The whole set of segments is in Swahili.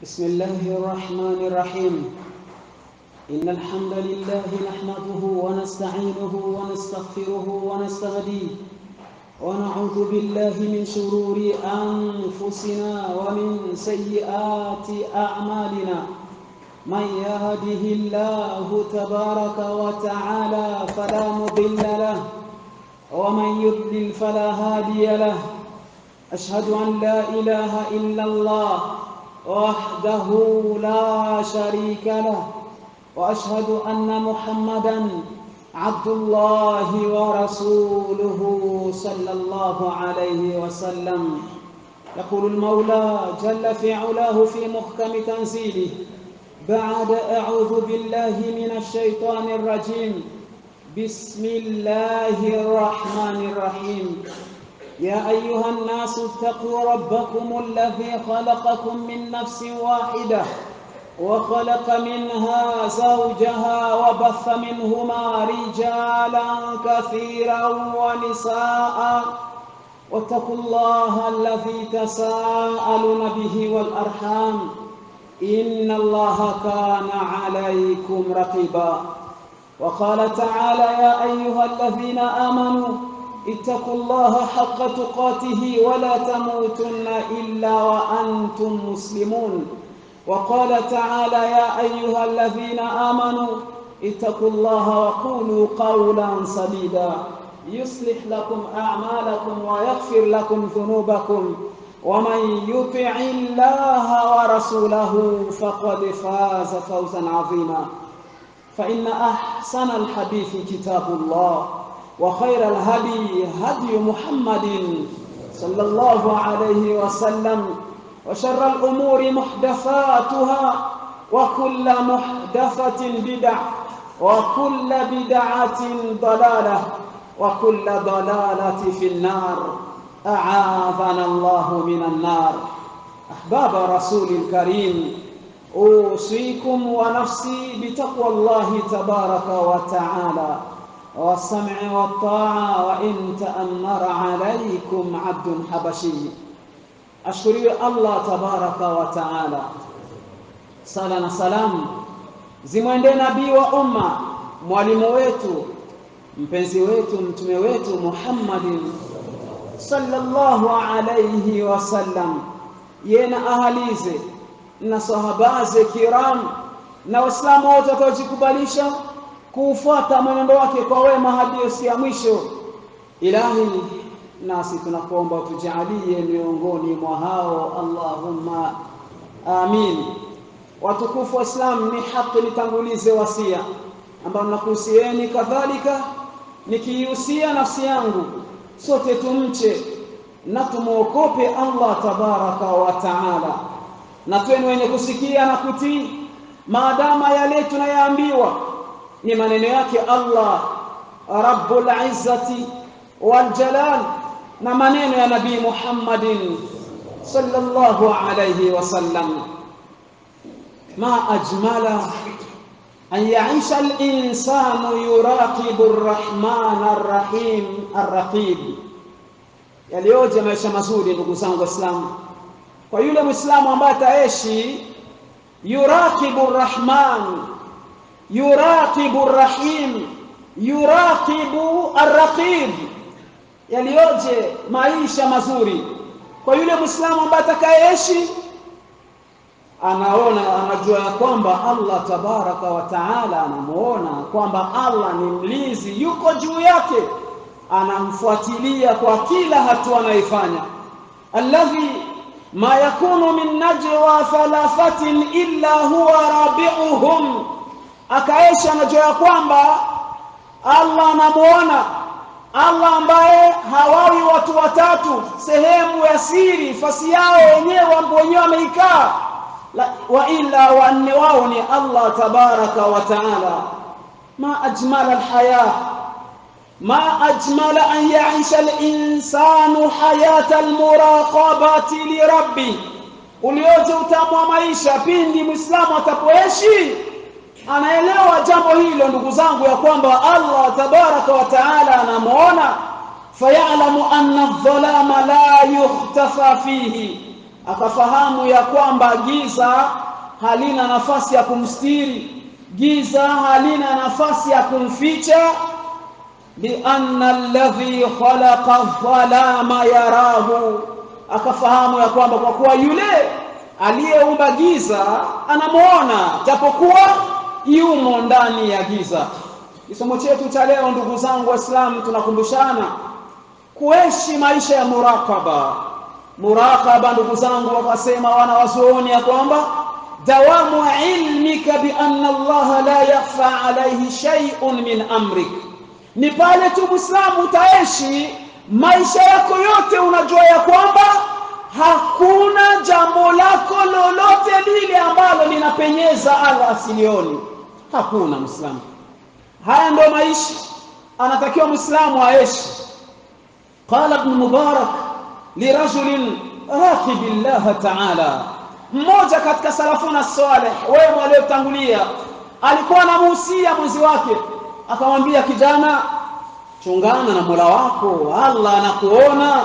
بسم الله الرحمن الرحيم إن الحمد لله نحمده ونستعينه ونستغفره ونستهديه ونعوذ بالله من شرور أنفسنا ومن سيئات أعمالنا من يهده الله تبارك وتعالى فلا مضل له ومن يضلل فلا هادي له أشهد أن لا إله إلا الله وحده لا شريك له وأشهد أن محمدا عبد الله ورسوله صلى الله عليه وسلم يقول المولى جل في علاه في محكم تنزيله بعد أعوذ بالله من الشيطان الرجيم بسم الله الرحمن الرحيم يا أيها الناس اتقوا ربكم الذي خلقكم من نفس واحدة وخلق منها زوجها وبث منهما رجالا كثيرا ونساء واتقوا الله الذي تساءلون به والأرحام إن الله كان عليكم رقيبا وقال تعالى يا أيها الذين آمنوا اتقوا الله حق تقاته ولا تموتن إلا وأنتم مسلمون وقال تعالى يا أيها الذين آمنوا اتقوا الله وقولوا قولا سديدا يصلح لكم أعمالكم ويغفر لكم ذنوبكم ومن يطع الله ورسوله فقد فاز فوزا عظيما فإن أحسن الحديث كتاب الله وخير الهدي هدي محمد صلى الله عليه وسلم وشر الأمور محدثاتها وكل محدثة بدع وكل بدعة ضلالة وكل ضلالة في النار أعاذنا الله من النار أحباب رسول الكريم أوصيكم ونفسي بتقوى الله تبارك وتعالى والسمع والطاعة وإن تأمر عليكم عبد حبشي ashukuriwe Allah tabaraka wa taala. Sala na salamu zimwendee nabii wa umma, mwalimu wetu, mpenzi wetu, mtume wetu Muhammadin sallallahu alayhi wasallam, yeye na ahalize na sahabaze kiram na Waislamu wote watakaojikubalisha kuufuata mwenendo wake kwa wema hadi siku ya mwisho. Ilahi nasi tunakuomba tujalie miongoni mwa hao Allahumma amin. Watukufu wa Islam, ni haki nitangulize wasia ambao nakuhusieni kadhalika nikiihusia nafsi yangu, sote tumche na tumwokope Allah tabaraka wa taala, na tuwe wenye kusikia na kutii maadama yale tunayaambiwa ni maneno yake Allah rabbul izzati wal jalal na maneno ya nabii Muhammadin sallallahu alayhi wasallam ma ajmala an yaisha al-insanu yuraqibu ar-rahman ar-rahim ar-raqib yaliyoje maisha mazuri ndugu zangu waislamu kwa yule muislamu ambaye ataishi yuraqibu ar-rahman yuraqibu ar-rahim yuraqibu ar-raqib yaliyoje maisha mazuri kwa yule Muislamu ambaye atakayeishi anaona anajua ya kwamba Allah tabaraka wa taala anamuona kwamba Allah ni mlinzi yuko juu yake anamfuatilia kwa kila hatua anayoifanya alladhi ma yakunu min najwa thalathatin illa huwa rabi'uhum akaishi anajua ya kwamba Allah anamuona Allah ambaye hawawi watu watatu sehemu ya siri fasi yao wenyewe ambao wenyewe wameikaa wa illa wanne wao ni Allah tabaraka wa taala ma ajmala alhaya ma ajmala an yaisha alinsanu hayata almuraqabati lirabbi ulioje utamu wa maisha pindi muislamu atapoishi anaelewa jambo hilo ndugu zangu ya kwamba Allah tabaraka wa taala anamuona fayalamu anna adh-dhalama la yukhtafa fihi akafahamu ya kwamba giza halina nafasi ya kumstiri giza halina nafasi ya kumficha lianna alladhi khalaqa dhalama yarahu akafahamu ya kwamba kwa kuwa yule aliyeumba giza anamuona japokuwa yumo ndani ya giza kisomo chetu cha leo ndugu zangu waislamu tunakumbushana kuishi maisha ya murakaba murakaba ndugu zangu wakasema wanawazuoni ya kwamba dawamu ilmika bi anna Allah la yakhfa alayhi shay'un min amrik ni pale tu muislamu utaishi maisha yako yote unajua ya kwamba hakuna jambo lako lolote lile ambalo linapenyeza Allah asilioni hakuna muislamu haya ndio maisha anatakiwa muislamu aishi qala ibn mubarak lirajulin raqib Allah ta'ala mmoja katika salafuna salih wema waliotangulia alikuwa anamuhusia mwenzi wake akamwambia kijana chungana na Mola wako Allah anakuona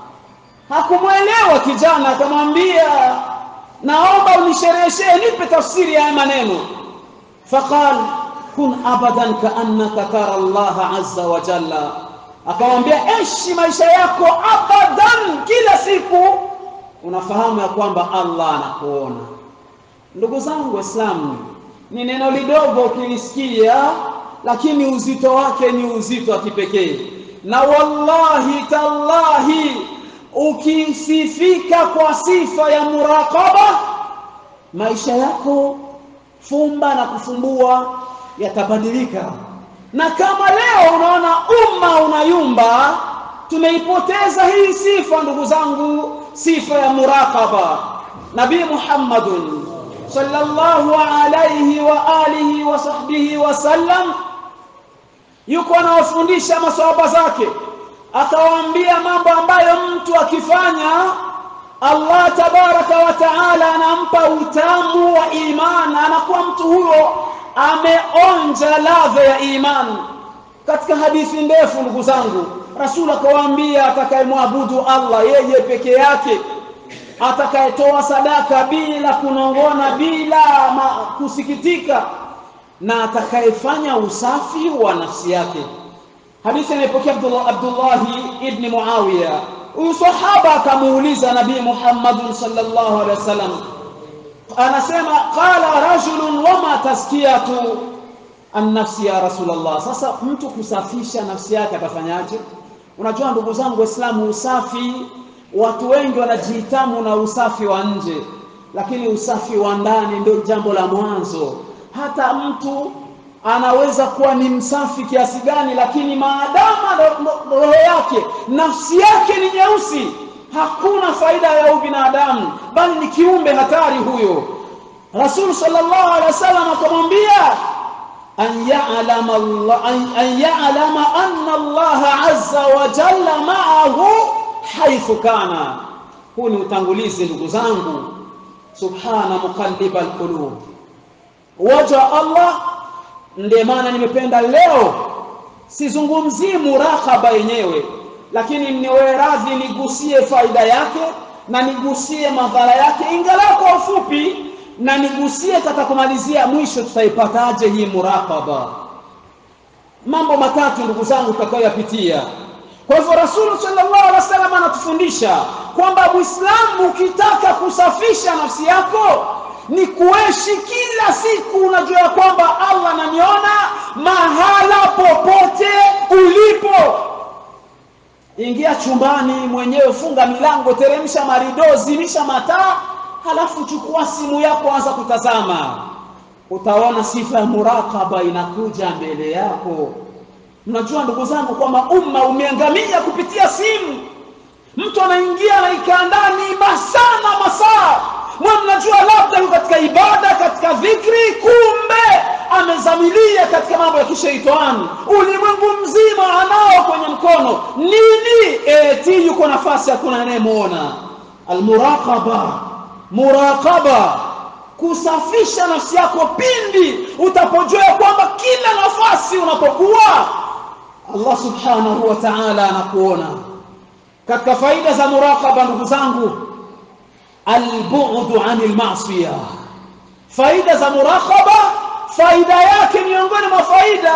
hakumwelewa kijana akamwambia naomba unishereheshe nipe tafsiri ya maneno faqal kun abadan kaannaka tara Allah azza wa jalla akamwambia ishi maisha yako abadan kila siku unafahamu ya kwamba Allah anakuona ndugu zangu waislamu ni neno lidogo ukilisikia lakini uzito wake ni uzito wa kipekee na wallahi tallahi ukisifika kwa sifa ya muraqaba maisha yako fumba na kufumbua yatabadilika na kama leo unaona umma unayumba tumeipoteza hii sifa ndugu zangu sifa ya muraqaba nabii muhammadun sallallahu alayhi wa alihi wa sahbihi wasallam yuko anawafundisha maswahaba zake akawaambia mambo ambayo mtu akifanya Allah tabaraka wa taala anampa utamu wa iman anakuwa mtu huyo ameonja ladha ya iman katika hadithi ndefu ndugu zangu rasul akawaambia atakayemwabudu Allah yeye peke yake atakayetoa sadaka bila kunongona bila kusikitika na atakayefanya usafi wa nafsi yake hadithi inayopokea Abdullah Abdullah ibn Muawiya huyu sahaba akamuuliza nabii Muhammad sallallahu alaihi wasallam anasema qala rajulun wama taskiyatu an-nafsi ya rasulullah sasa mtu kusafisha nafsi yake atafanyaje unajua ndugu zangu waislamu usafi watu wengi wanajihitamu na usafi wa nje lakini usafi wa ndani ndio jambo la mwanzo hata mtu anaweza kuwa ni msafi kiasi gani lakini maadama roho yake nafsi yake ni nyeusi hakuna faida ya ubinadamu bali ni kiumbe hatari huyo rasul sallallahu alaihi wasallam akamwambia an ya'lama Allah an ya'lama anna Allah azza wa jalla ma'ahu haithu kana huu ni utangulizi ndugu zangu subhana muqallibal qulub waja Allah ndiye maana nimependa leo sizungumzii murakaba yenyewe lakini niwe radhi nigusie faida yake na nigusie madhara yake ingalau kwa ufupi na nigusie tatakumalizia mwisho tutaipataje hii murakaba mambo matatu ndugu zangu tutakayoyapitia kwa hivyo rasulu sallallahu alaihi wasallam anatufundisha kwamba muislamu ukitaka kusafisha nafsi yako ni kuishi kila siku unajua kwamba Allah ananiona mahala popote ulipo ingia chumbani mwenyewe funga milango teremsha marido zimisha mataa halafu chukua simu yako anza kutazama utaona sifa ya murakaba inakuja mbele yako mnajua ndugu zangu kwamba umma umeangamia kupitia simu mtu anaingia anaikaa ndani masaa na masaa mwe mnajua labda yuko katika ibada katika dhikri kumbe amezamilia katika mambo ya kisheitani ulimwengu mzima anao kwenye mkono nini eti yuko nafasi hakuna anayemuona almuraqaba muraqaba kusafisha nafsi yako pindi utapojua kwamba kila nafasi unapokuwa Allah subhanahu wa ta'ala anakuona katika faida za muraqaba ndugu zangu albu'du 'anil ma'siyah faida za muraqaba faida yake miongoni mwa faida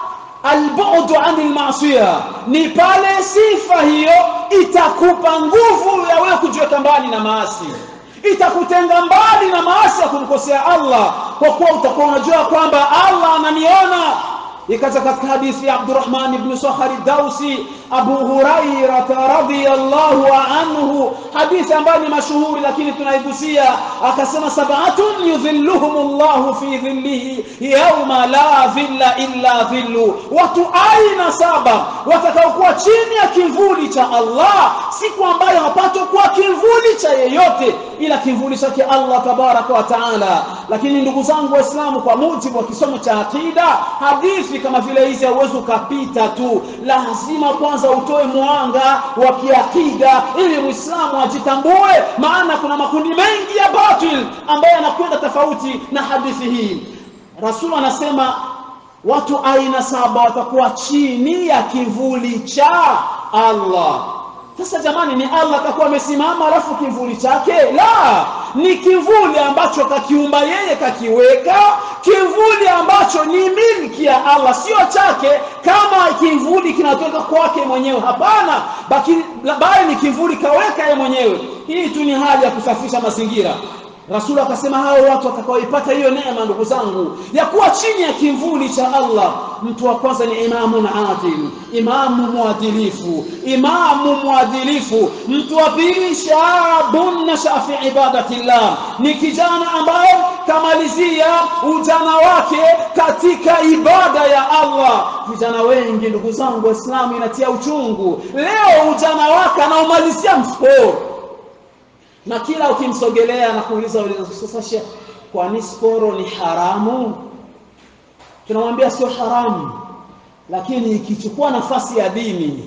albu'du 'anil ma'siyah ni pale sifa hiyo itakupa nguvu ya wewe kujiweka mbali na maasi itakutenga mbali na maasi ya kumkosea Allah kwa kuwa utakuwa unajua kwamba Allah ananiona ikaja katika hadithi ya Abdurrahman ibn Sakhari Dausi Abu Hurairah radhiyallahu anhu hadithi ambayo ni mashuhuri lakini tunaigusia akasema sab'atun yudhilluhumullahu fi dhillihi yawma la dhilla illa dhillu watu aina saba watakaokuwa chini ya kivuli cha Allah siku ambayo hapatokuwa kivuli cha yeyote ila kivuli chake Allah tabaraka wa taala lakini ndugu zangu waislamu kwa mujibu wa kisomo cha akida hadithi kama vile hizi hauwezi ukapita tu lazima kwanza utoe mwanga wa kiakida ili muislamu ajitambue maana kuna makundi mengi ya batil ambayo yanakwenda tofauti na hadithi hii rasul anasema watu aina saba watakuwa chini ya kivuli cha Allah sasa jamani ni Allah atakuwa amesimama alafu kivuli chake la ni kivuli ambacho kakiumba yeye kakiweka kivuli ambacho ni milki ya Allah sio chake kama kivuli kinatoka kwake mwenyewe hapana bali ni kivuli kaweka yeye mwenyewe hii tu ni hali ya kusafisha mazingira Rasul akasema hao watu watakaoipata hiyo neema ndugu zangu ya kuwa chini ya kivuli cha Allah mtu wa kwanza ni imamu adil imamu mwadilifu imamu mwadilifu mtu wa pili shabun nasha fi ibadatillah ni kijana ambaye kamalizia ujana wake katika ibada ya Allah vijana wengi ndugu zangu waislamu inatia uchungu leo ujana wake anaomalizia msporo na kila ukimsogelea na kuuliza sasa Sheikh kwani sporo ni haramu tunamwambia sio haramu lakini ikichukua nafasi ya dini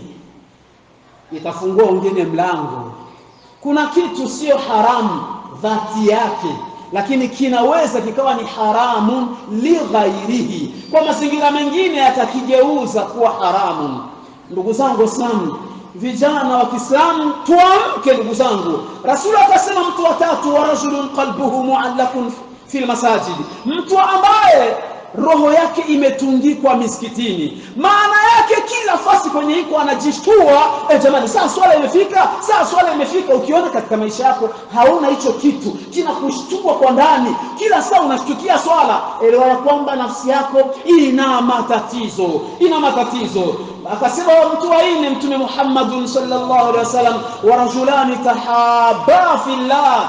itafungua wengine mlango kuna kitu sio haramu dhati yake lakini kinaweza kikawa ni haramu lighairihi kwa mazingira mengine yatakigeuza kuwa haramu ndugu zangu waislamu vijana wa Kiislamu tuamke ndugu zangu Rasul akasema mtu wa tatu wa rajulun qalbuhu muallakun fil masajid mtu ambaye roho yake imetundikwa misikitini maana yake kila fasi kwenye hiko anajishtua eh jamani saa swala imefika saa swala imefika ukiona katika maisha yako hauna hicho kitu kinakushtua kwa ndani kila saa unashtukia swala elewa ya kwamba nafsi yako ina matatizo ina matatizo akasema mtu wa nne mtume Muhammad sallallahu alaihi wasallam wa rajulani tahabba fillah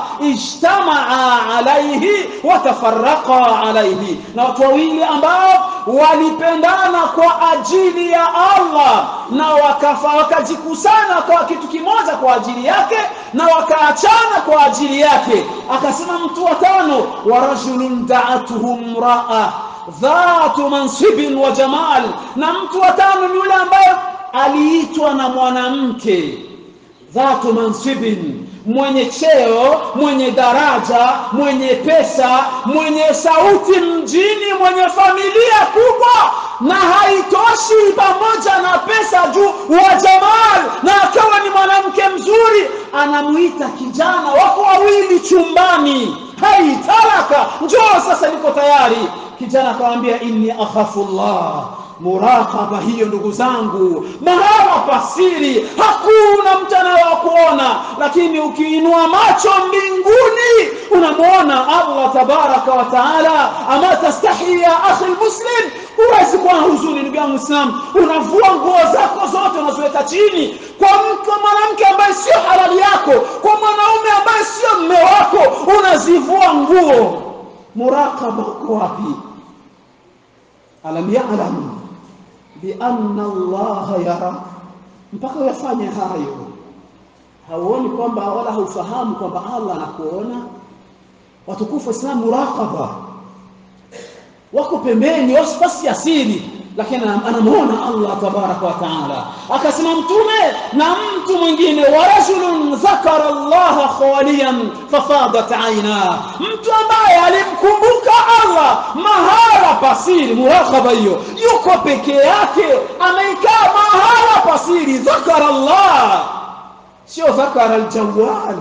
ijtamaa alaihi wa tafarraqa alaihi na watu wawili ambao walipendana kwa ajili ya Allah na wakafa wakajikusana kwa kitu kimoja kwa ajili yake na wakaachana kwa ajili yake akasema mtu wa tano wa rajulun da'atuhu mra'a dhatu mansibin wa jamal na mtu wa tano ni yule ambaye aliitwa na mwanamke dhatu mansibin mwenye cheo mwenye daraja mwenye pesa mwenye sauti mjini mwenye familia kubwa na haitoshi pamoja na pesa juu wa jamal na akawa ni mwanamke mzuri anamuita kijana wako wawili chumbani haitalaka njoo sasa niko tayari kijana akamwambia inni akhafu Allah muraqaba hiyo ndugu zangu mahala pasiri hakuna mchana wa kuona lakini ukiinua macho mbinguni unamuona Allah tabaraka wa taala ama tastahi ya akhi muslim huwezi kuwa na huzuni ndugu yangu Muislam unavua nguo zako zote unaziweka chini kwa mtu mwanamke ambaye sio halali yako kwa mwanaume ambaye sio mme wako unazivua nguo muraqaba uko wapi alam ya'lam bi anna Allah yara mpaka uyafanye hayo hauoni kwamba wala haufahamu kwamba Allah anakuona watukufu Islam muraqaba wako pembeni wasipasi asili lakini anamuona Allah tabaraka wa taala akasema mtume na mtu mwingine wa rajulun dhakara Allah khaliyan fafadat aina mtu ambaye alimkumbuka Allah mahala pasiri muraqaba hiyo yuko peke yake ameikaa mahala pasiri dhakara Allah sio dhakara aljawal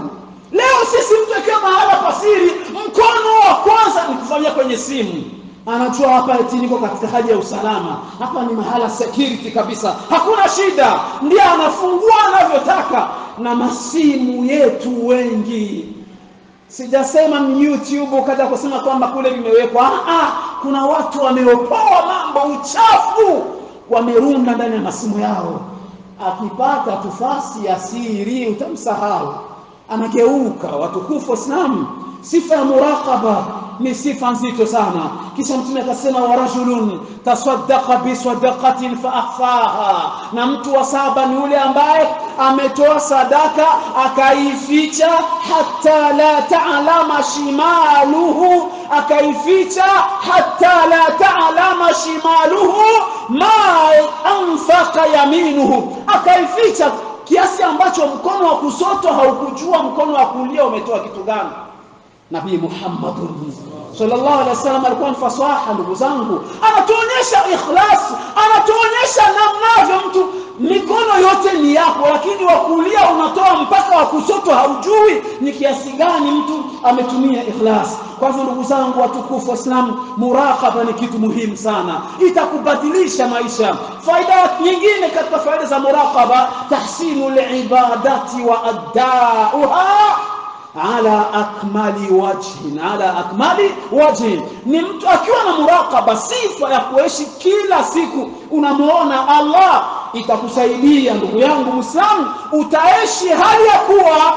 leo sisi mtu akiwa mahala pasiri mkono wa kwanza ni kufanyia kwenye simu anajua hapa eti niko katika hali ya usalama hapa ni mahala security kabisa hakuna shida ndiye anafungua anavyotaka na masimu yetu wengi sijasema ni youtube kaja kusema kwamba kule vimewekwa ah, kuna watu wameopoa mambo uchafu wamerunda ndani ya masimu yao akipata tufasi ya siri utamsahau anageuka watukufu waislamu sifa ya muraqaba ni sifa nzito sana kisha mtume akasema wa rajulun tasaddaqa bi sadaqatin fa akhfaha na mtu wa saba ni yule ambaye ametoa sadaka akaificha hatta la ta'lama shimaluhu akaificha hatta la ta'lama shimaluhu ma anfaqa yaminuhu akaificha kiasi ambacho mkono wa kusoto haukujua mkono wa kulia umetoa kitu gani nabii Muhammad sallallahu alaihi wasallam alikuwa mfasaha ndugu zangu anatuonyesha ikhlas anatuonyesha namnavyo mtu mikono yote ni yako lakini wa kulia unatoa mpaka wa kusoto haujui ni kiasi gani mtu ametumia ikhlas kwa hivyo ndugu zangu watukufu waislamu muraqaba ni kitu muhimu sana itakubadilisha maisha faida nyingine katika faida za muraqaba tahsinul ibadati wa addauha ala akmali wajhin ala akmali wajhin ni mtu akiwa na muraqaba sifa ya kuishi kila siku unamuona Allah itakusaidia ndugu yangu Muislamu utaishi hali ya kuwa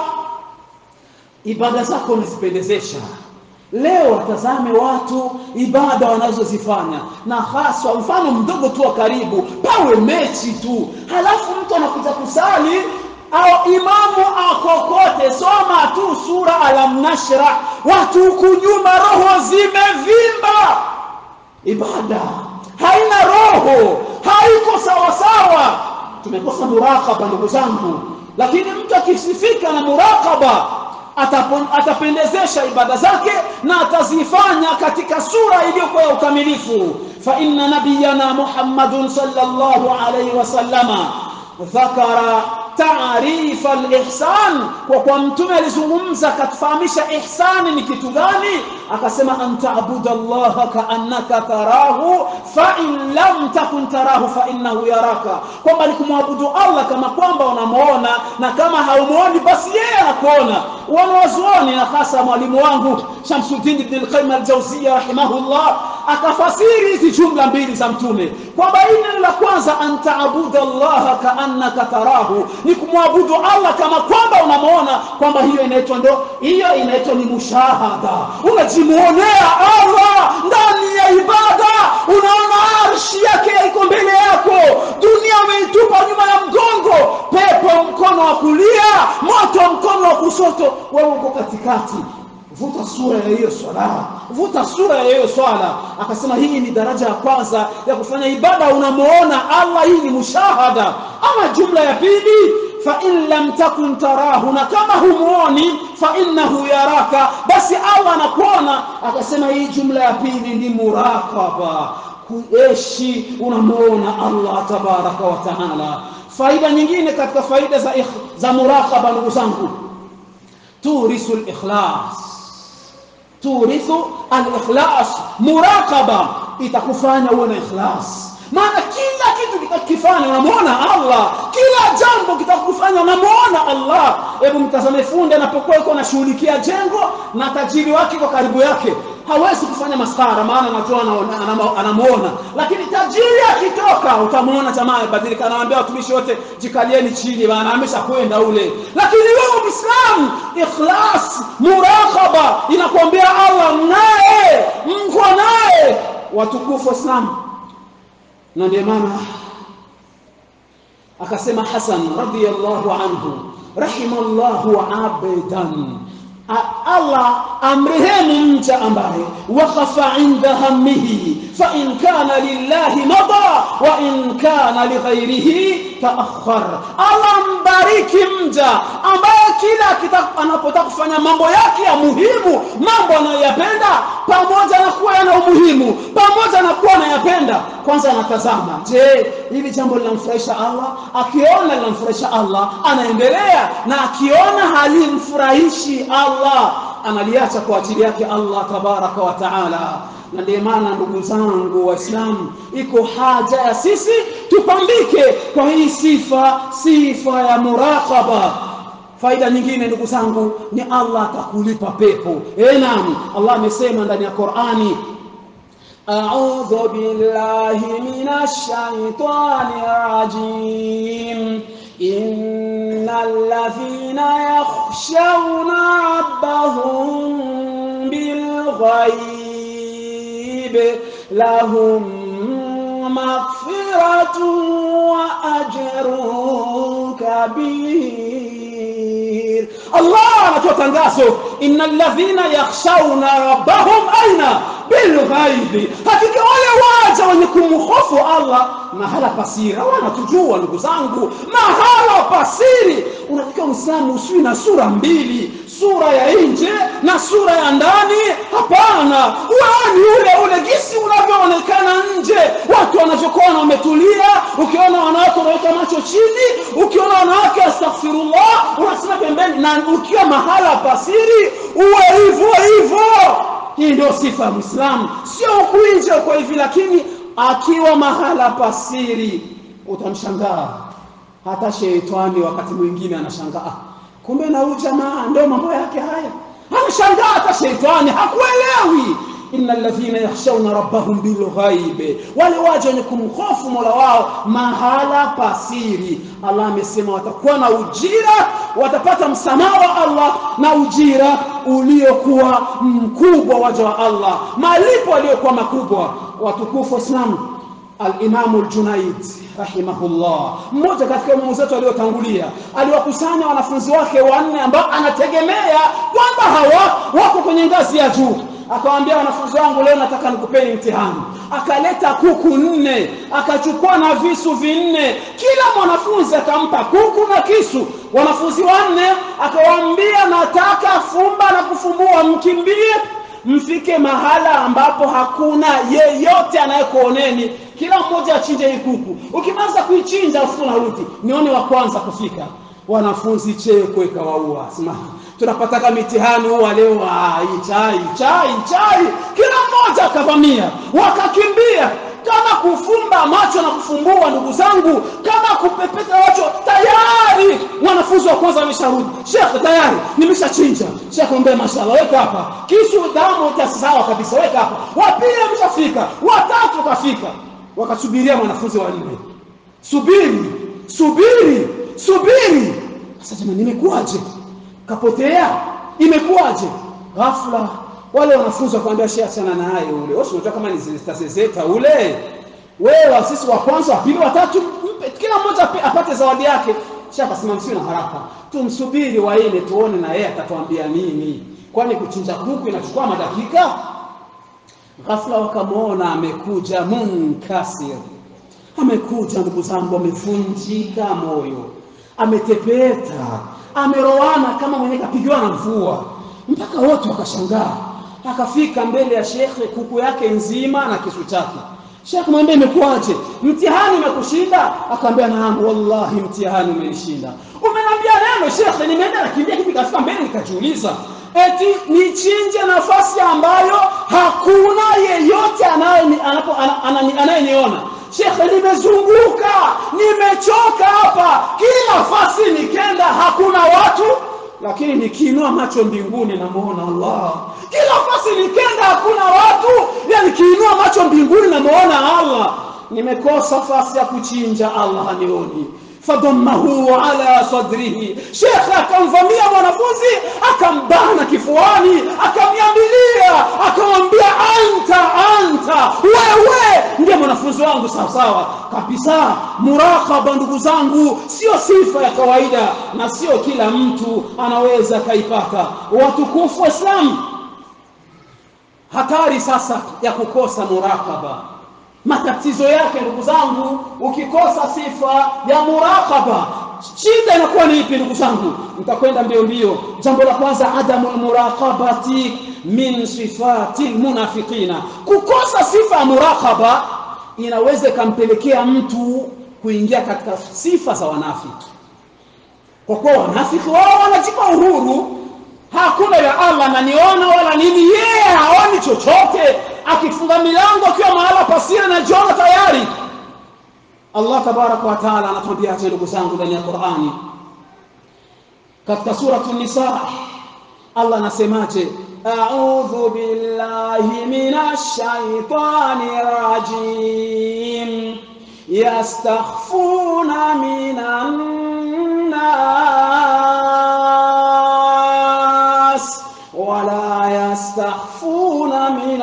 ibada zako unazipendezesha leo watazame watu ibada wanazozifanya na haswa mfano mdogo tu wa karibu pawe mechi tu halafu mtu anakuja kusali au imamu akokote soma tu sura alamnashra watu huku nyuma roho zimevimba ibada haina roho haiko sawasawa tumekosa muraqaba ndugu zangu lakini mtu akisifika na muraqaba atapendezesha ibada zake na atazifanya katika sura iliyokuwa ya ukamilifu fa inna nabiyana muhammadun sallallahu alayhi wasallama dhakara taarifa al-ihsan kwa kwa mtume alizungumza akatufahamisha ihsani ni kitu gani akasema anta abuda Allah kaannaka tarahu fa in lam takun tarahu fa innahu yaraka kwamba ni kumwabudu Allah kama kwamba unamuona na kama haumuoni basi yeye anakuona wanawazuoni na hasa mwalimu wangu Shamsuddin ibn al-Qayyim al-Jawziyya rahimahullah akafasiri hizi jumla mbili za mtume kwamba neno la kwanza anta abuda Allah kaannaka tarahu ni kumwabudu Allah kama kwamba unamuona kwamba hiyo inaitwa ndo hiyo inaitwa ni mushahada unajimuonea Allah ndani ya ibada unaona arshi yake iko mbele yako dunia umeitupa nyuma ya mgongo pepo mkono wa kulia moto mkono wa kushoto wewe uko katikati vuta sura ya hiyo swala vuta sura ya hiyo swala akasema hii ni daraja ya kwanza ya kufanya ibada unamuona Allah hii ni mushahada ama jumla ya pili fa in lam takun tarahu na kama humuoni fa innahu yaraka basi Allah anakuona akasema hii jumla ya pili ni muraqaba kuishi unamuona Allah tabaraka wa taala faida nyingine katika faida za za muraqaba ndugu zangu turisu al-ikhlas turithu al-ikhlas muraqaba itakufanya uwe na ikhlas maana kila kitu kitakufanya unamuona Allah kila jambo kitakufanya unamuona Allah hebu mtazame fundi anapokuwa yuko anashughulikia jengo na tajiri wake kwa karibu yake hawezi kufanya maskara maana anajua anamuona lakini tajiri akitoka utamuona jamaa amebadilika anawaambia watumishi wote jikalieni chini bana ameshakwenda ule lakini wewe Muislamu ikhlas muraqaba inakwambia Allah naye mko naye watukufu Waislamu na ndio maana akasema Hasan radhiyallahu anhu rahimallahu abdan Allah amrehemu mja ambaye waqafa inda hammihi fa in kana lillahi mada wa in kana lighairihi taakhar Allah mbariki mja ambaye kila anapotaka kufanya mambo yake ya muhimu mambo anayoyapenda pamoja na kuwa yana umuhimu pamoja na kuwa anayapenda kwanza anatazama je hili jambo linamfurahisha Allah akiona linamfurahisha Allah anaendelea na akiona halimfurahishi Allah analiacha kwa ajili yake Allah tabaraka wa taala na ndiyo maana ndugu zangu waislamu iko haja ya sisi tupambike kwa hii sifa sifa ya muraqaba faida nyingine ndugu zangu ni Allah atakulipa pepo eh naam Allah amesema ndani ya Qur'ani أعوذ بالله من الشيطان الرجيم إن الذين يخشون ربهم بالغيب لهم مغفرة وأجر كبير الله anatoa tangazo innal ladhina yakhshawna rabbahum aina bilghaibi hakika wale waja wenye kumhofu Allah mahala pasiri wanatujua ndugu zangu mahala pasiri unatakiwa muislamu usiwi na sura mbili sura ya nje na sura ya ndani hapana wewe ni ule ule gisi unavyoonekana nje watu wanavyokuwa wametulia ukiona wanawake unaweka macho chini ukiona wanawake astaghfirullah unasema pembeni na ukiwa mahala pasiri uwe hivyo hivyo hii ndio sifa ya Muislamu sio huku nje kwa hivi lakini akiwa mahala pasiri utamshangaa hata sheitani wakati mwingine anashangaa kumbe na huyu jamaa ndio mambo yake haya anashangaa hata sheitani hakuelewi inna alladhina yakhshawna rabbahum bilghaibi wale waje wenye kumhofu Mola wao mahala pasiri Allah amesema watakuwa na ujira watapata msamaha wa Allah na ujira uliokuwa mkubwa waja wa Allah malipo aliyokuwa makubwa watukufu waislamu al-Imam al-Junayd rahimahullah mmoja katika imamu zetu aliyotangulia aliwakusanya wanafunzi wake wanne ambao anategemea kwamba hawa wako kwenye ngazi ya juu akawaambia wanafunzi wangu leo nataka nikupeni mtihani akaleta kuku nne akachukua na visu vinne kila mwanafunzi akampa kuku na kisu wanafunzi wanne akawaambia nataka fumba na kufumbua mkimbie mfike mahala ambapo hakuna yeyote anayekuoneni kila mmoja achinje hii kuku ukimaliza kuichinja afu unarudi nione wa kwanza kufika wanafunzi cheko ikawaua simama tunapataka mitihani huwa leo hii chai chai chai kila mmoja akavamia wakakimbia kama kufumba macho na kufumbua ndugu zangu kama kupepeta macho tayari mwanafunzi wa kwanza amesharudi shekhe tayari nimeshachinja shekhe ombe mashallah weka hapa kisu damu utasawa kabisa weka hapa wa pili ameshafika watatu kafika wakasubiria mwanafunzi wa nne subiri subiri subiri sasa jamani nimekuaje kapotea imekuwaje ghafla wale wanafunzi wakamwambia shehe achana naye ule wewe unajua kama ni zezeta ule wewe sisi wa kwanza wa pili watatu mpe kila mmoja apate zawadi yake shehe akasema msiwe na haraka tumsubiri waine tuone na yeye atatuambia nini kwani kuchinja kuku inachukua madakika ghafla wakamwona amekuja munkasir amekuja ndugu zangu amevunjika moyo ametepeta ameroana kama mwenye kapigiwa na mvua mpaka wote wakashangaa akafika mbele ya shekhe kuku yake nzima na kisu chake shekhe mwambie imekuwaje mtihani umekushinda akaambia naam wallahi mtihani umenishinda umeniambia neno shekhe nimeenda nakimbia hivi kafika mbele nikajiuliza eti nichinje nafasi ambayo hakuna yeyote anayeniona shekhe nimezunguka nimechoka hapa kila nafasi nikenda hakuna watu lakini nikiinua macho mbinguni namuona Allah kila nafasi nikenda hakuna watu ya nikiinua macho mbinguni namuona Allah nimekosa nafasi ya kuchinja Allah hanioni fadammahu ala sadrihi shekhe akamvamia mwanafunzi akambana kifuani akamyambilia akamwambia anta anta wewe ndiye mwanafunzi wangu sawa sawa kabisa murakaba ndugu zangu sio sifa ya kawaida na sio kila mtu anaweza kaipata watukufu waislamu hatari sasa ya kukosa murakaba matatizo yake ndugu zangu ukikosa sifa ya muraqaba shida inakuwa ni ipi ndugu zangu nitakwenda mbio mbio jambo la kwanza adamu muraqabati min sifati almunafiqina kukosa sifa ya muraqaba inaweza ikampelekea mtu kuingia katika sifa za wanafiki kwa kuwa wanafiki wao wanajipa uhuru hakuna ya Allah ananiona wala nini yeye haoni chochote akifunga milango akiwa mahala pasiri anajiona tayari Allah tabaraka wa taala anatuambia acha ndugu zangu ndani ya Qur'ani katika suratu nisa Allah anasemaje a'udhu billahi minash shaitani rajim yastakhfuna minan nas wala yastakhfuna min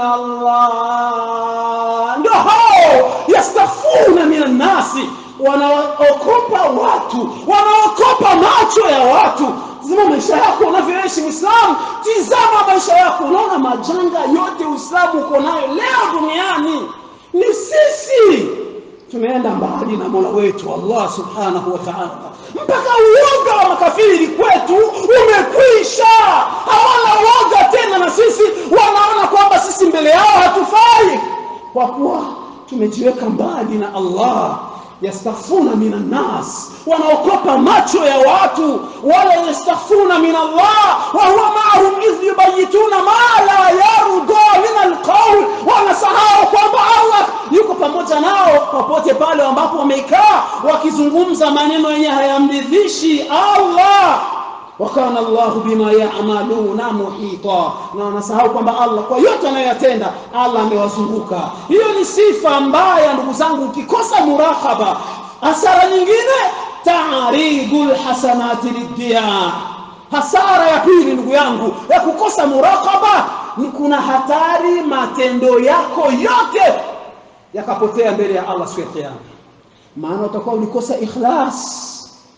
Allah ndio hao yastakhfuna min nasi wanaokopa watu wanaokopa macho ya watu zima maisha yako unavyoishi Uislamu tizama maisha yako unaona majanga yote Uislamu uko nayo leo duniani ni sisi tumeenda mbali na Mola wetu Allah subhanahu wa ta'ala mpaka uoga wa makafiri kwetu umekwisha hawana uoga tena na sisi wanaona kwamba sisi mbele yao hatufai kwa kuwa tumejiweka mbali na Allah yastaghfuna minan nas wanaokopa macho ya watu wala yastaghfuna min Allah wa huwa ma'ahum idh yubayituna ma la yarda min alqawl wanasahau kwamba Allah yuko pamoja nao popote pale ambapo wamekaa wakizungumza maneno yenye hayamridhishi Allah wakana Allah bima ya'maluna muhita na wanasahau kwamba Allah kwa yote anayoyatenda Allah amewazunguka hiyo ni sifa mbaya ndugu zangu ukikosa murahaba hasara nyingine ta'ridul hasanati liddiya hasara ya pili ndugu yangu ya kukosa muraqaba ni kuna hatari matendo yako yote yakapotea mbele ya Allah siku ya kiyama maana utakuwa ulikosa ikhlas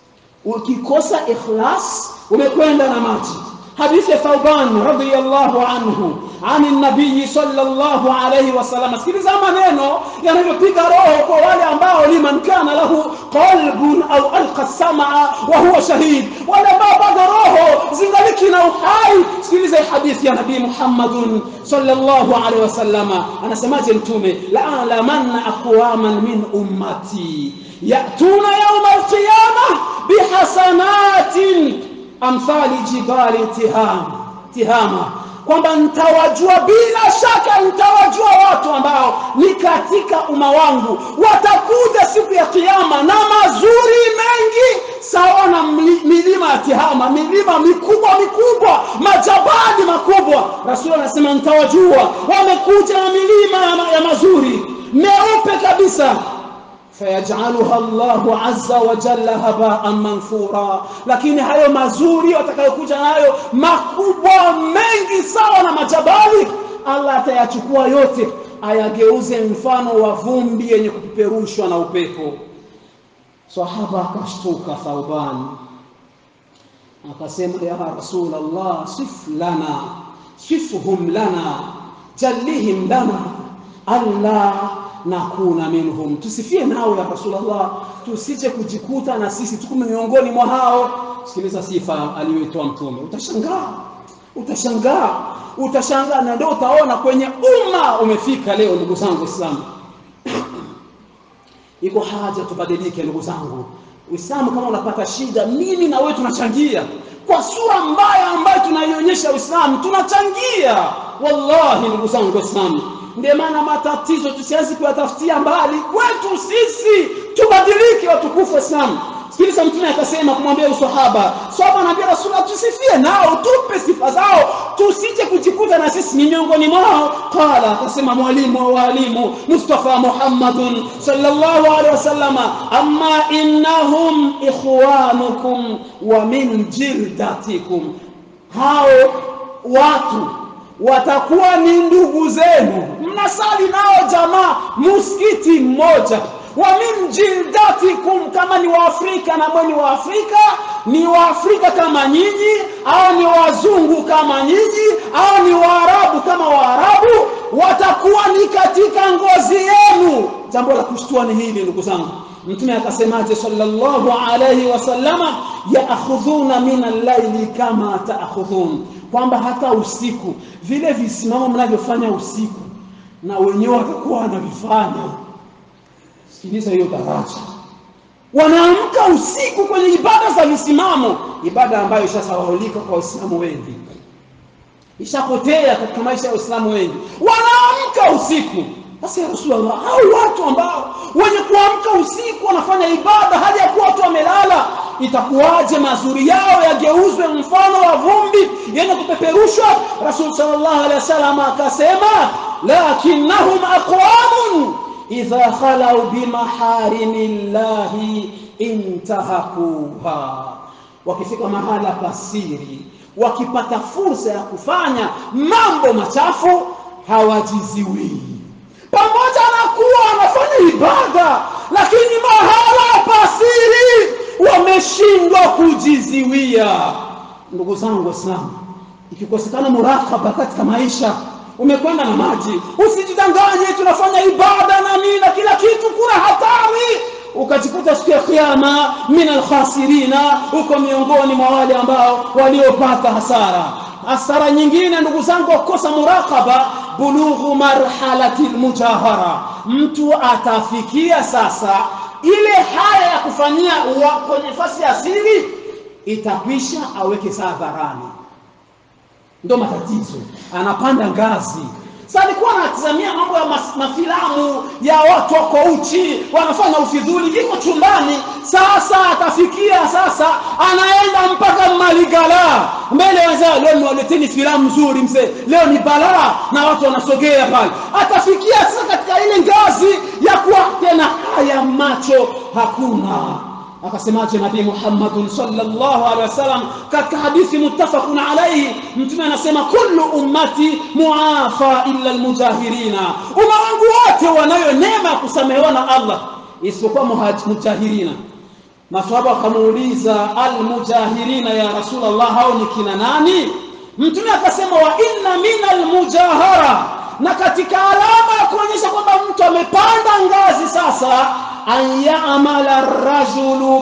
ukikosa ikhlas umekwenda na maji hadithi ya Thauban radhiyallahu anhu ani nabii sallallahu alayhi wasallam sikiliza maneno yanavyopiga roho kwa wale ambao liman kana lahu qalbun au alqa samaa wa huwa shahid wale ambao bado roho zingaliki na uhai sikiliza hadithi ya nabii Muhammadun sallallahu alayhi wasallama anasemaje mtume la alamanna aqwaman min ummati yatuna yawm alqiyamah bihasanatin amthali jibali tihama tihama kwamba nitawajua bila shaka nitawajua watu ambao ni katika umma wangu watakuja siku ya kiyama na mazuri mengi sawa na milima ya tihama milima mikubwa mikubwa majabali makubwa rasul anasema nitawajua wamekuja na milima ya mazuri meupe kabisa fayajaluha Allahu azza wa jalla haba'an manthura lakini hayo mazuri watakayokuja nayo makubwa mengi sawa na majabali Allah atayachukua yote ayageuze mfano wa vumbi yenye kupeperushwa na upepo sahaba akashtuka Thauban akasema ya rasul Allah sif lana sifhum lana jallihim lana alla nakuna minhum tusifie nao ya rasulullah tusije kujikuta na sisi tuko miongoni mwa hao sikiliza sifa aliyoitoa mtume utashangaa utashangaa utashangaa na ndio utaona kwenye umma umefika leo ndugu zangu waislamu iko haja tubadilike ndugu zangu Uislamu kama unapata shida mimi na wewe tunachangia kwa sura mbaya ambayo tunaionyesha Uislamu tunachangia wallahi ndugu zangu waislamu ndio maana matatizo tusianze kuyatafutia mbali kwetu sisi tubadilike watukufu waislamu sikiliza mtume akasema kumwambia usahaba sahaba anambia rasulullah tusifie nao tupe sifa zao tusije kujikuta na sisi ni miongoni mwao qala akasema mwalimu wa walimu mustafa muhammadun sallallahu alaihi wasallama amma innahum ikhwanukum wa min jildatikum hao watu watakuwa ni ndugu zenu mnasali nao jamaa muskiti mmoja wa min jildatikum kama ni waafrika na mwe ni waafrika ni waafrika kama nyinyi au ni wazungu kama nyinyi au ni waarabu kama waarabu watakuwa ni katika ngozi yenu jambo la kushtua ni hili ndugu zangu mtume akasemaje sallallahu alayhi wasallama yaakhudhuna min al-laili kama taakhudhun kwamba hata usiku vile visimamo mnavyofanya usiku na wenyewe watakuwa wanavifanya sikiliza hiyo daraja wanaamka usiku kwenye ibada za misimamo ibada ambayo ishasahaulika kwa waislamu wengi ishapotea katika maisha ya waislamu wengi wanaamka usiku sasa ya rasulullah hao watu ambao wenye kuamka usiku wanafanya ibada hali ya kuwa watu wamelala itakuwaje mazuri yao yageuzwe mfano wa vumbi yenye kupeperushwa rasul sallallahu alaihi wasallam akasema lakinnahum aqwamun idha khalau bimaharimillahi intahakuha wakifika mahala pasiri wakipata fursa ya kufanya mambo machafu hawajiziwii pamoja na kuwa wanafanya ibada lakini mahala pasiri wameshindwa kujiziwia ndugu zangu waislamu ikikosekana murakaba katika maisha umekwenda na maji usijidanganye tunafanya ibada na nini na kila kitu kuna hatari ukajikuta siku ya kiyama min alkhasirina uko miongoni mwa wale ambao waliopata hasara hasara nyingine ndugu zangu kukosa murakaba bulughu marhalati almujahara mtu atafikia sasa ile haya ya kufanyia kwenye nafasi ya siri itakwisha aweke saa dharani ndo matatizo anapanda ngazi sasa alikuwa anatazamia mambo ya mas, mafilamu ya watu wako uchi wanafanya ufidhuli iko chumbani sasa atafikia sasa anaenda mpaka maligala mbele wenzao leo niwaleteni filamu nzuri mzee leo ni balaa na watu wanasogea pale atafikia sasa katika ile ngazi ya kuwa tena haya macho hakuna akasemaje nabii Muhammad sallallahu alaihi wasallam katika hadithi muttafaqun alayhi mtume anasema kullu ummati muafa illa almujahirina umma wangu wote wanayo neema kusamehewa na Allah isipokuwa mujahirina maswahaba wakamuuliza almujahirina ya rasulullah hao ni kina nani mtume akasema wa inna min almujahara na katika alama ya kuonyesha kwamba mtu amepanda ngazi sasa an ya'mala ar-rajulu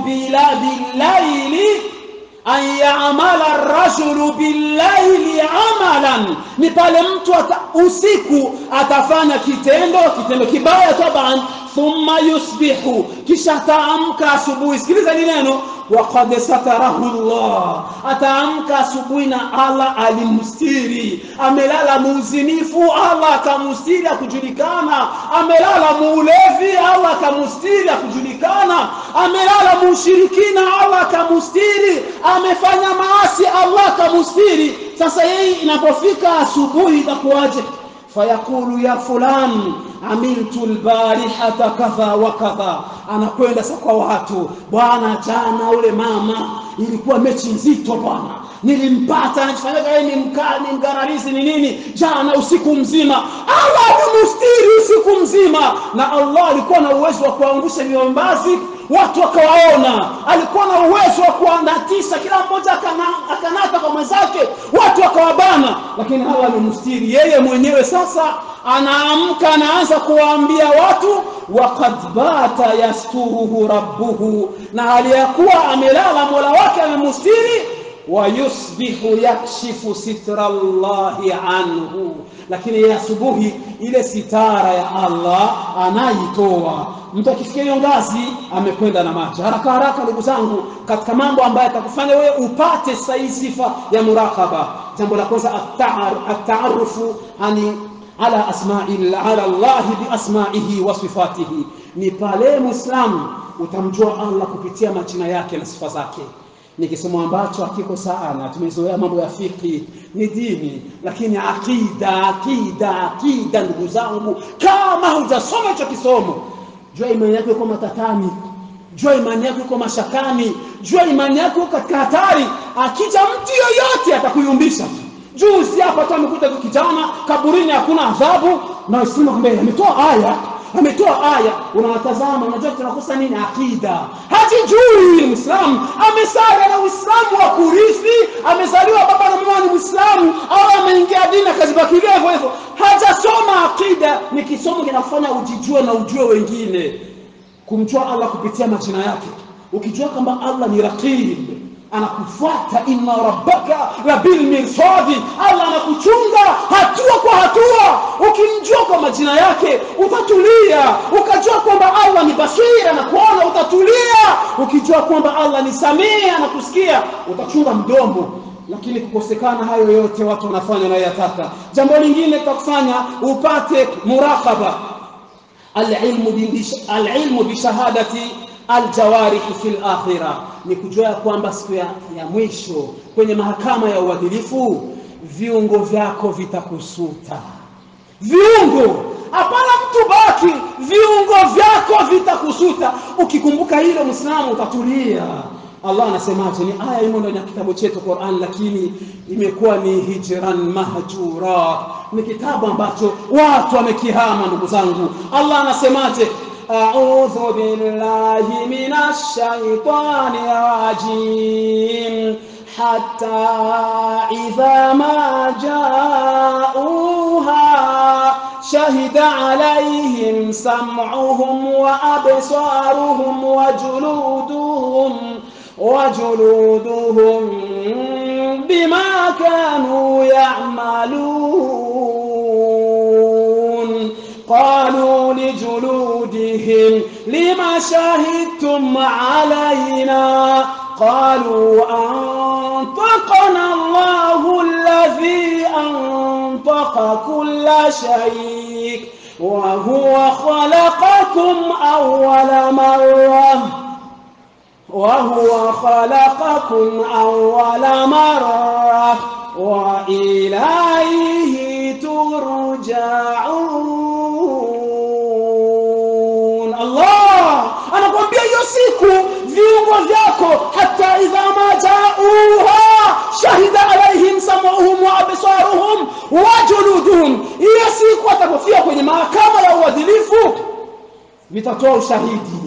bil-layli an ya'mala ar-rajulu bil-layli 'amalan ni pale mtu ata, usiku atafanya kitendo kitendo kibaya taban thumma yusbihu kisha ataamka asubuhi sikiliza ni neno waqad satarahu Allah ataamka asubuhi na Allah alimstiri amelala muuzinifu Allah akamstiri akujulikana amelala muulevi Allah akamstiri akujulikana amelala mushirikina Allah akamstiri amefanya maasi Allah akamstiri sasa yeye inapofika asubuhi itakuwaje fayaqulu ya fulan amiltu albarihata kadha wa kadha anakwenda sasa kwa watu bwana jana ule mama ilikuwa mechi nzito bwana nilimpata anafanyaga yeye ni mkali mgararizi ni nini jana usiku mzima Allah alimstiri usiku mzima na Allah alikuwa na uwezo wa kuangusha miombazi watu wakawaona alikuwa na uwezo wa kuandatisha kila mmoja akana, akanata kwa mwenzake watu wakawabana lakini Allah alimstiri yeye mwenyewe sasa anaamka anaanza kuwaambia watu waqad bata yasturuhu rabbuhu na hali ya kuwa amelala mola wake amemstiri wayusbihu yakshifu sitra llahi anhu lakini ya asubuhi ile sitara ya Allah anaitoa mtu akifikia hiyo ngazi amekwenda na maji haraka haraka ndugu zangu katika mambo ambayo atakufanya wewe upate sahihi sifa ya murakaba jambo la kwanza at-ta'arrufu ani ala asma'i ala Allah bi asma'ihi wa sifatihi ni pale muislamu utamjua Allah kupitia majina yake na sifa zake ni kisomo ambacho hakiko sana tumezoea mambo ya fiki ni dini lakini akida akida akida ndugu zangu kama hujasoma hicho kisomo jua imani yako iko matatani jua imani yako iko mashakani jua imani yako katika hatari akija mtu yoyote atakuyumbisha juzi hapa tu amekuta kijana kaburini hakuna adhabu na Uislamu kwamba ametoa aya ametoa aya unawatazama unajua tunakosa nini akida hajijui muislamu amesaga na uislamu wa kurithi amezaliwa baba na mama ni muislamu au ameingia dini akazibakilia hivyo hivyo hajasoma akida ni kisomo kinafanya ujijue na ujue wengine kumjua Allah kupitia majina yake ukijua kwamba Allah ni raqib anakufuata inna rabbaka labil mirsadi Allah anakuchunga hatua kwa hatua ukimjua kwa majina yake utatulia ukajua kwamba Allah ni basira na kuona utatulia ukijua kwamba Allah ni samia na kusikia utachunga mdomo lakini kukosekana hayo yote watu wanafanya na yataka jambo lingine litakufanya upate muraqaba alilmu alilmu bishahadati aljawarihi fil akhirah ni kujua kwamba siku ya, ya mwisho kwenye mahakama ya uadilifu viungo vyako vitakusuta viungo hapana mtu baki viungo vyako vitakusuta ukikumbuka hilo mwislamu utatulia Allah anasemaje ni aya imo ndani ya kitabu chetu Qur'an lakini imekuwa ni hijran mahjura ni kitabu ambacho watu wamekihama ndugu zangu Allah anasemaje أعوذ بالله من الشيطان الرجيم حتى إذا ما جاءوها شهد عليهم سمعهم وأبصارهم وجلودهم وجلودهم بما كانوا يعملون قالوا لجلودهم لما شهدتم علينا قالوا أنطقنا الله الذي أنطق كل شيء وهو خلقكم أول مرة وهو خلقكم أول مرة وإليه ترجعون الله anakuambia hiyo siku viungo vyako hata idha ma jauha shahida alaihim samuhum wa absaruhum wa juluduhum hiyo siku atakofia kwenye mahakama ya uadilifu vitatoa ushahidi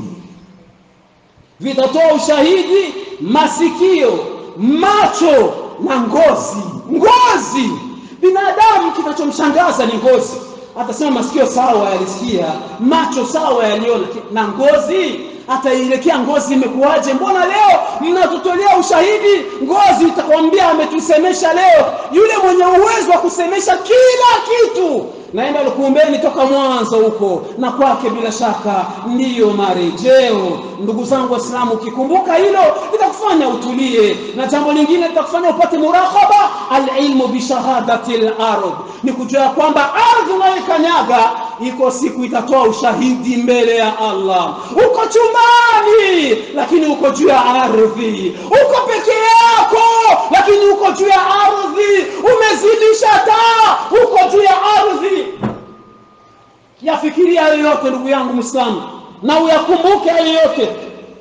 vitatoa ushahidi masikio macho na ngozi ngozi binadamu kinachomshangaza ni ngozi atasema masikio sawa yalisikia macho sawa yaliona na ngozi ataielekea ngozi imekuwaje mbona leo mnatutolea ushahidi ngozi itakwambia ametusemesha leo yule mwenye uwezo wa kusemesha kila kitu naenda lukumbeni toka mwanzo huko na kwake bila shaka ndiyo marejeo ndugu zangu waislamu ukikumbuka hilo litakufanya utulie na jambo lingine litakufanya upate muraqaba alilmu bishahadati lardh ni kujua kwamba ardhi unayoikanyaga iko siku itatoa ushahidi mbele ya allah uko chumbani lakini uko juu ya ardhi uko peke yako lakini uko juu ya ardhi umezidisha taa uko juu ya ardhi yafikiria hayo yote ndugu yangu mwislamu na uyakumbuke hayo yote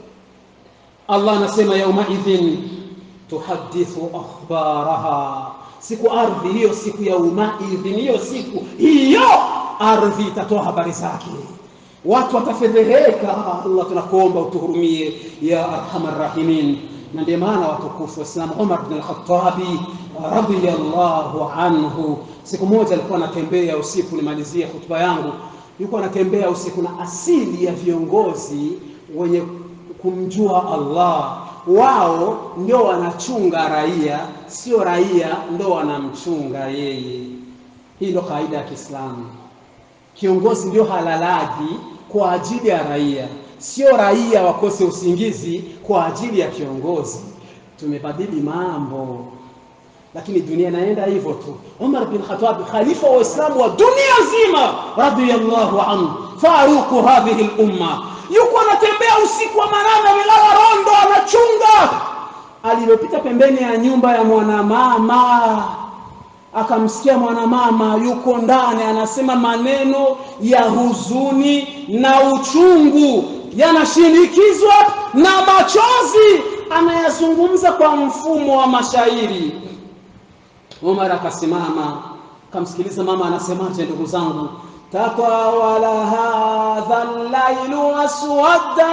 allah anasema yaumaidhin tuhadithu akhbaraha siku ardhi hiyo siku ya umaidhin hiyo siku hiyo ardhi itatoa habari zake watu watafedheheka allah tunakuomba utuhurumie ya arhamar rahimin na ndio maana watukufu waislamu umar bn alkhatabi radiyallahu anhu siku moja alikuwa anatembea usiku nimalizie hutuba yangu yuko anatembea usiku na asili ya viongozi wenye kumjua allah wao ndio wanachunga raia sio raia ndio wanamchunga yeye hii ndio kawaida ya kiislamu kiongozi ndio halalaji kwa ajili ya raia sio raia wakose usingizi kwa ajili ya kiongozi tumebadili mambo lakini dunia inaenda hivyo tu umar bin khatab khalifa wa waislamu wa dunia nzima radiyallahu anhu faruku hadhihi lumma yuko anatembea usiku wa manane amelala rondo anachunga alilopita pembeni ya nyumba ya mwanamama akamsikia mwanamama yuko ndani anasema maneno ya huzuni na uchungu yanashinikizwa na machozi anayazungumza kwa mfumo wa mashairi Umar akasimama akamsikiliza mama anasemaje ndugu zangu tatawala hadha llailu aswadda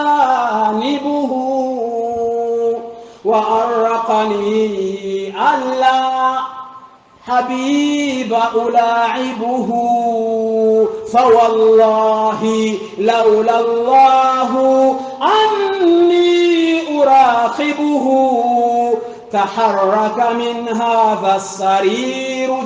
janibuhu wa arqani alla حبيب ألاعبه fawallahi laula Allahu anni uraqibuhu taharraka min hadha sariru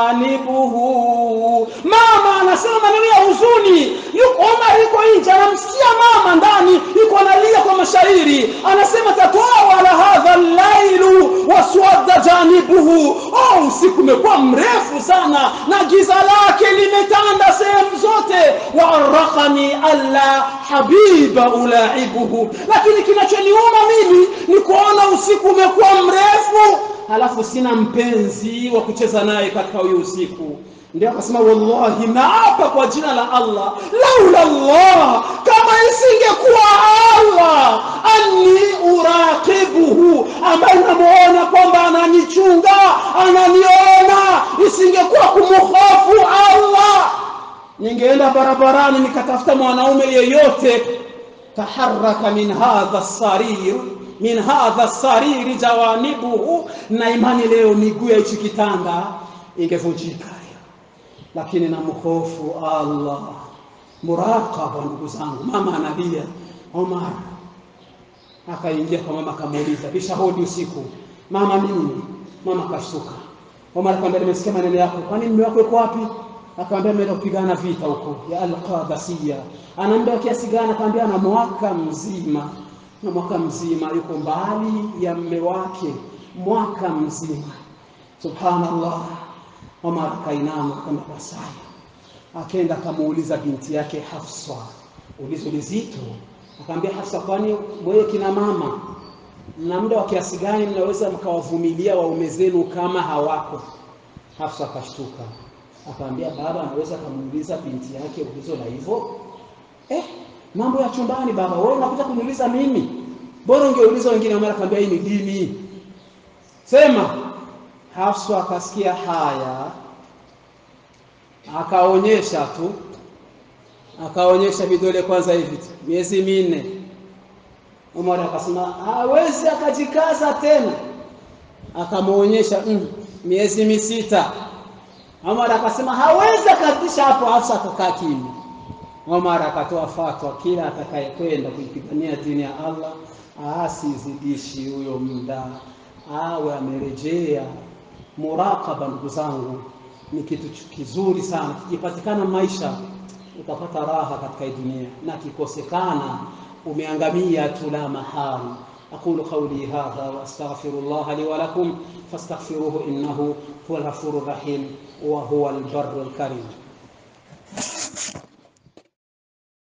jawanibuhu. Mama anasema maneno ya huzuni, yuko Omar yuko nje, anamsikia mama ndani yuko analia kwa mashairi, anasema tatawala hadha llailu waswadda janibuhu. Oh, usiku umekuwa mrefu sana na giza lake limetanda sehemu zote. Waaraqani alla habiba ulaibuhu, lakini kinachoniuma mimi ni kuona usiku umekuwa mrefu halafu sina mpenzi wa kucheza naye katika huyo usiku ndio akasema wallahi naapa kwa jina la Allah laula Allah kama isingekuwa Allah anni uraqibuhu ambaye namuona kwamba ananichunga ananiona isingekuwa kumhofu Allah ningeenda barabarani nikatafuta mwanaume yeyote taharaka min hadha sarir min hadha sariri jawanibuhu, na imani leo miguu ya hichi kitanda ingevunjika, lakini namhofu Allah. Muraqaba, ndugu zangu. Mama analia, Omar akaingia kwa mama, akamuuliza kisha hodi usiku, mama nini? Mama kashtuka. Omar akamwambia, nimesikia maneno yako, kwani mume wako yuko wapi? Akamwambia ameenda kupigana vita huko ya Al-Qadasiyya. Anaambia kiasi gani? Akamwambia ana mwaka mzima na mwaka mzima yuko mbali ya mme wake mwaka mzima. Subhanallah. Omar akainama kama kwa saa, akaenda akamuuliza binti yake Hafsa ulizo lizito, akamwambia Hafsa, kwani wewe kina mama mna muda wa kiasi gani mnaweza mkawavumilia waume zenu kama hawako? Hafsa akashtuka, akamwambia baba anaweza akamuuliza binti yake ulizo la hivyo eh mambo ya chumbani baba, wewe unakuja kuniuliza mimi? Bora ungeuliza wengine. Omar akamwambia hii ni dini, sema. Hafsa akasikia haya, akaonyesha tu, akaonyesha vidole kwanza hivi tu, miezi minne. Omar akasema hawezi, akajikaza tena, akamwonyesha mm, miezi misita. Omar akasema hawezi, akatisha hapo. Hafsa akakaa kimya. Omar akatoa fatwa, kila atakayekwenda kuipigania dini ya Allah asizidishi huyo muda, awe amerejea. Muraqaba, ndugu zangu, ni kitu kizuri sana. Kikipatikana maisha utapata raha katika hii dunia, na kikosekana umeangamia tu la mahali. aqulu qawli hadha wa astaghfirullah li wa lakum fastaghfiruhu innahu huwal ghafurur rahim wa huwal barrul karim